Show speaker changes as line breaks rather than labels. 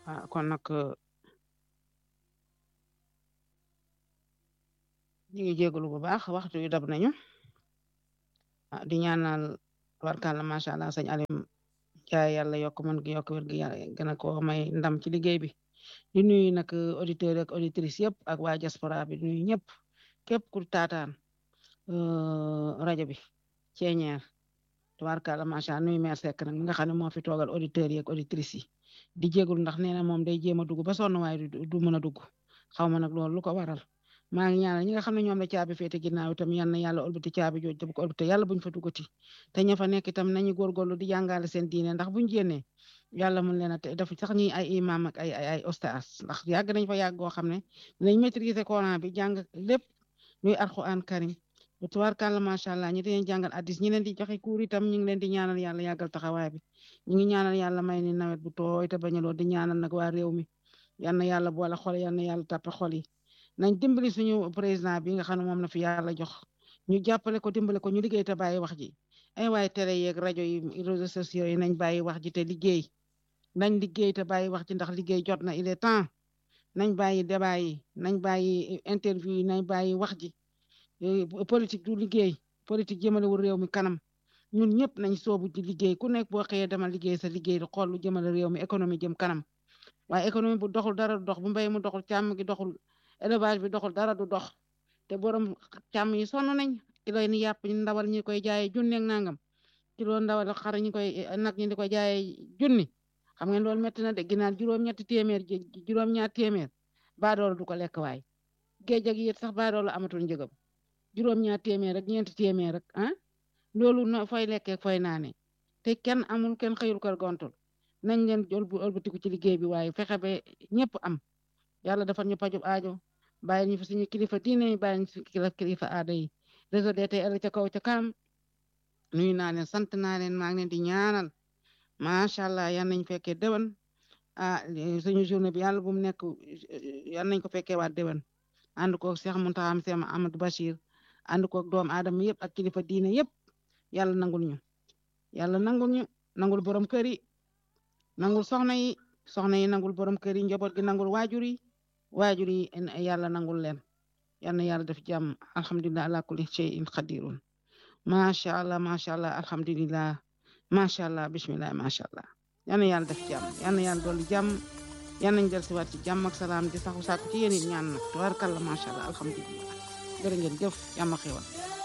ah kon nag ñu ngi jégalu bu baax waxtu yu dab nañu ah di ñaanal warkàlla macha allah sëñ Alim jaay yàlla yokk mën gi yokk wér gi yàlla gën a ko may ndam ci liggéey bi di nuyu nag auditeurs ak auditrices yëpp ak waa diaspora bi di nuyu ñëpp képp ku taataan rajo bi ceeñeer tubaarkàlla macha allah nuyu maire Seck nag mi nga xam ne moo fi toogal auditeurs yi ak auditrices yi di jégalu ndax nee na moom day jéem a dugg ba sonn waaye du mën a dugg xaw ma nag loolu lu ko waral maa ngi ñaanal ñi nga xam ne ñoom la caabi féete ginnaaw itam yal na yàlla ëlbati caabi jooju bu ko ëlbati yàlla buñ fa duggati te ña fa nekk itam nañu góorgóorlu di jàngale seen diine ndax buñ génnee yàlla mun leen a te def sax ñi ay imam ak ay ay ay ostaas ndax yàgg nañ fa yàgg goo xam ne dinañ maîtriser Coran bi jàng lépp luy alquran karim tubaarkàlla macha allah ñi dañuy jàngal addis ñi leen di joxe kuur itam ñu ngi leen di ñaanal yàlla yàggal taxawaay bi ñu ngi ñaanal yàlla may ni nawet bu tooy te bañaloo di ñaanal nag waa réew mi yal na yàlla boole xol yal na yàlla tàppe xol yi nañ dimbali suñu président bi nga xam ne moom na fi yàlla jox ñu jàppale ko dimbale ko ñu liggéey te bàyyi wax ji ay waaye télé yeeg rajo yi réseaux sociaux yi nañ bàyyi wax ji te liggéey nañ liggéey te bàyyi wax ji ndax liggéey jot na il est temps nañ bàyyi débat yi nañ bàyyi interview yi nañ bàyyi wax ji politique du liggéey politique jëmalewul réew mi kanam ñun ñëpp nañ soobu di liggéey ku nekk boo xëyee demal liggéey sa liggéey di xool lu jëmale réew mi économie jëm kanam waaye économie bu doxul dara du dox bu mbéy mu doxul càmm gi doxul élevage bi doxul dara du dox te borom càmm yi sonn nañ kilo ni yàpp ñu ndawal ñi koy jaayee junni ak nangam kilo ndawal xar ñi koy nag ñi di koy jaayee junni xam ngeen loolu métti na de ginaar juróom-ñetti téeméer juróom-ñaar téeméer baadoolo du ko lekk waay géej ak yéet sax baadoolo amatul njëgam juróom-ñaar téeméer rek ñeenti téeméer rek ah loolu no fooy lekkee fooy naane te kenn amul kenn xëyul kër gontul nañ leen jël bu ëlbatiku ci liggéey bi waaye fexe ba ñëpp am yàlla dafa ñu pajub aajo bàyyi ñu fi suñu kilifa diine yi bàyyi ñu fi kilifa aada yi réseau DTL ca kaw ca kanam nuyu naa leen sant naa leen maa ngi leen di ñaanal macha allah yan nañ fekkee déwén ah suñu journée bi yàlla bu mu nekk yan nañ ko fekkee waat déwén ànd koog Cheikh Mountakha Cheikh Amadou Bachir ànd koog doomu aadama yëpp ak kilifa diine yëpp yàlla nangul ñu yàlla nangul ñu nangul borom kër yi nangul soxna yi soxna yi nangul borom kër yi njaboot gi nangul waajur yi waajur yi yàlla nangul leen yal na yàlla def jàmm alhamdulilah ala kulli shay'in qadirun macha allah macha allah alhamdulilah macha allah bismillah macha allah yal na yàlla def jàmm yal na yàlla dolli jàmm yal nañ del siwaat ci jàmm ak salaam di saxu sàkku ci yéen it ñaan nag tubaarkàlla macha allah alhamdulilah jërë ngeen jëf yàlla xewal